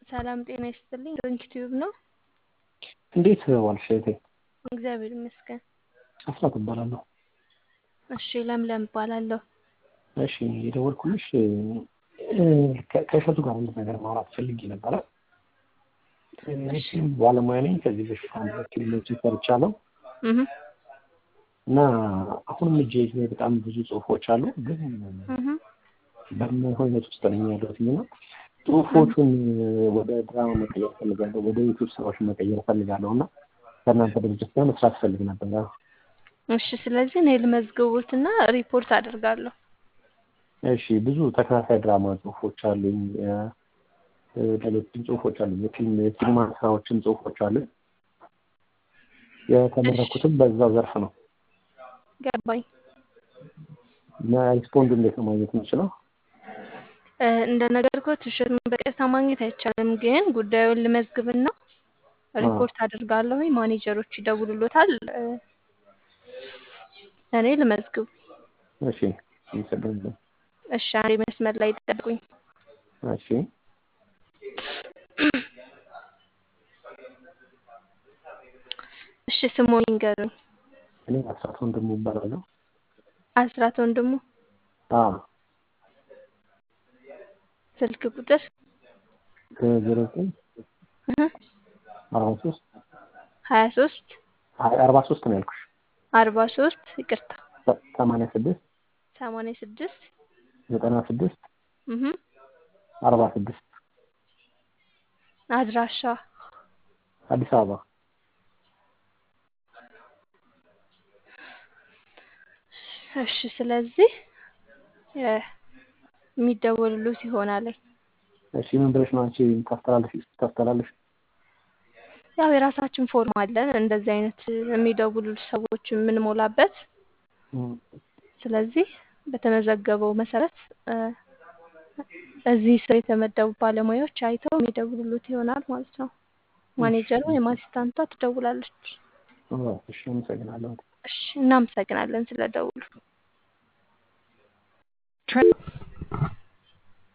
ሰላም ጤና ይስጥልኝ። ዶንኪ ቲዩብ ነው። እንዴት ዋልሽ እህቴ? እግዚአብሔር ይመስገን። አስራት እባላለሁ። እሺ ለምለም እባላለሁ። እሺ የደወልኩልሽ ከ- ከእሸቱ ጋር አንድ ነገር ማውራት ፈልጌ ነበረ። እኔም ባለሙያ ነኝ። ከዚህ በፊት አንድ ፊልሞችን ሰርቻለሁ እህ እና አሁንም እጄ ላይ በጣም ብዙ ጽሁፎች አሉ፣ ግን እህ በማይሆን ሁኔታ ውስጥ ነኝ ያለሁት እና ጽሁፎቹን ወደ ድራማ መቀየር ፈልጋለሁ፣ ወደ ዩቱብ ስራዎች መቀየር ፈልጋለሁ እና ከእናንተ ድርጅት ጋር መስራት ፈልግ ነበረ። እሺ ስለዚህ እኔ ልመዝግቡትና ሪፖርት አደርጋለሁ። እሺ ብዙ ተከታታይ ድራማ ጽሁፎች አሉኝ፣ እ፣ ሌሎችም ጽሁፎች አሉኝ፣ የፊልም የሲኒማ ስራዎችን ጽሁፎች አሉኝ። የተመረኩትም በዛው ዘርፍ ነው። ገባኝ። እና ሪስፖንድ እንዴት ነው ማግኘት የምችለው? እ፣ እንደነገርኩት እሸቱን በቀጥታ ማግኘት አይቻልም፣ ግን ጉዳዩን ልመዝግብና ሪፖርት አደርጋለሁ። ማኔጀሮች ይደውሉሎታል። እ፣ እኔ ልመዝግብ። እሺ አመሰግናለሁ። እሺ አንዴ መስመር ላይ ጠብቁኝ። እሺ እሺ ስሙ ይንገሩኝ። እኔ አስራት ወንድሙ እባላለሁ። አስራት ወንድሙ። አዎ ስልክ ቁጥር ዜሮ ዘጠኝ እህ፣ አርባ ሶስት ሀያ ሶስት አርባ ሶስት ነው ያልኩሽ። አርባ ሶስት ይቅርታ ሰማንያ ስድስት ሰማንያ ስድስት ዘጠና ስድስት እህ አርባ ስድስት አድራሻ አዲስ አበባ። እሺ ስለዚህ እ፣ የሚደወሉሉት ይሆናል። እሺ ምን ብለሽ ነው አንቺ ታስተላልፊ ታስተላልፊ? ያው የራሳችን ፎርም አለን እንደዚህ አይነት የሚደውሉ ሰዎች የምንሞላበት። እም፣ ስለዚህ በተመዘገበው መሰረት እ፣ እዚህ ስር የተመደቡ ባለሙያዎች አይተው የሚደውሉሉት ይሆናል ማለት ነው። ማኔጀሩ ወይም አሲስታንቷ ትደውላለች። አዎ፣ እሺ አመሰግናለሁ። እሺ እናመሰግናለን ስለደውሉ።